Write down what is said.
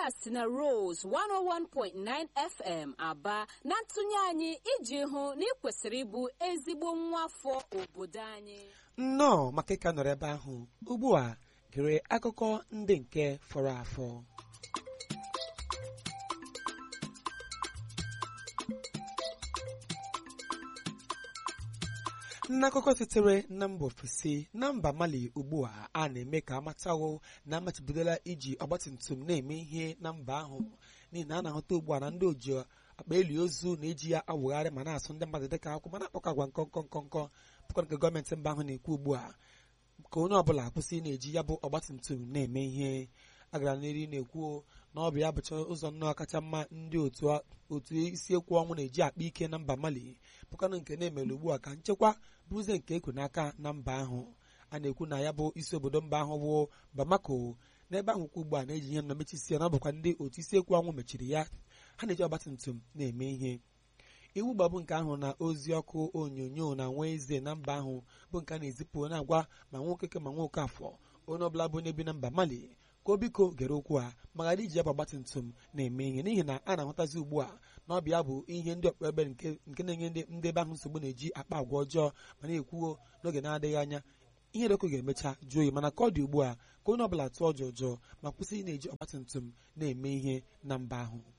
a si na Rose 101.9 FM aba na ntụnye anyị iji hụ na ị kwesịrị ịbụ ezigbo nwa afọ obodo anyị nnọọ maka ịka nọrọ ebe ahụ ugbu a gere akụkọ ndị nke fọrọ afọ n'akụkọ sitere na mba ofesi na mba mali ugbu a a na-eme ka amatawo na amachibidola iji ọgbatumtum na-eme ihe na mba ahụ n'ihi na a na-ahụta ugbu a na ndị oji akpa eli ozu na-eji ya awụgharị ma na-asụ ndị mmadụ dịka akwụkwọ ma na-akpọkọ agwa nkọnkọ nkọnkọ bụkwa nke gọọmenti mba ahụ na-ekwu ugbu a ka onye ọbụla kwụsị na-eji ya bụ ọgbatumtum na-eme ihe agara n'eri na-ekwu na ọ bụ ya bụcha ụzọ nnọọ kacha mma ndị otu isi ekwu ọnwụ na-eji akpa ike na mba mali bụkwanụ nke na-emere ugbu a ka nchekwa bụrụzie nke ekwe n'aka na mba ahụ a na-ekwu na ya bụ isi obodo mba ahụ bụ bamako n'ebe ahụ kwa ugbu a na-eji ihe mmechisi ya na ọ bụkwa ndị otu isi ekwu ọnwụ mechiri ya ha na-eji ọgbatumtum na-eme ihe iwu gbabụ nke ahụ na ozi ọkụ onyonyo na nwa eze na mba ahụ bụ nke a na-ezipụ na-agwa ma nwoke ma nwoke afọ onye ọbụla bụ onye bi na mba mali ka o biko gere okwu a ma ghara iji ya bụ ọgbatumtum na-eme ihe n'ihi na a na-ahụtazi ugbu a na ọ bụ ya bụ ihe ndị ọkpọ ebe nke na-enye ndị ebe ahụ nsogbu na-eji akpa agwa ọjọọ ma na-ekwuo n'oge na-adịghị anya ihe dịkụ ga-emecha jụọ oyi mana ka ọ dị ugbu a ka onye ọbụla tụọ ọjọọ ọjọọ ma kwụsị ị na-eji ọgbatumtum na-eme ihe na mba ahụ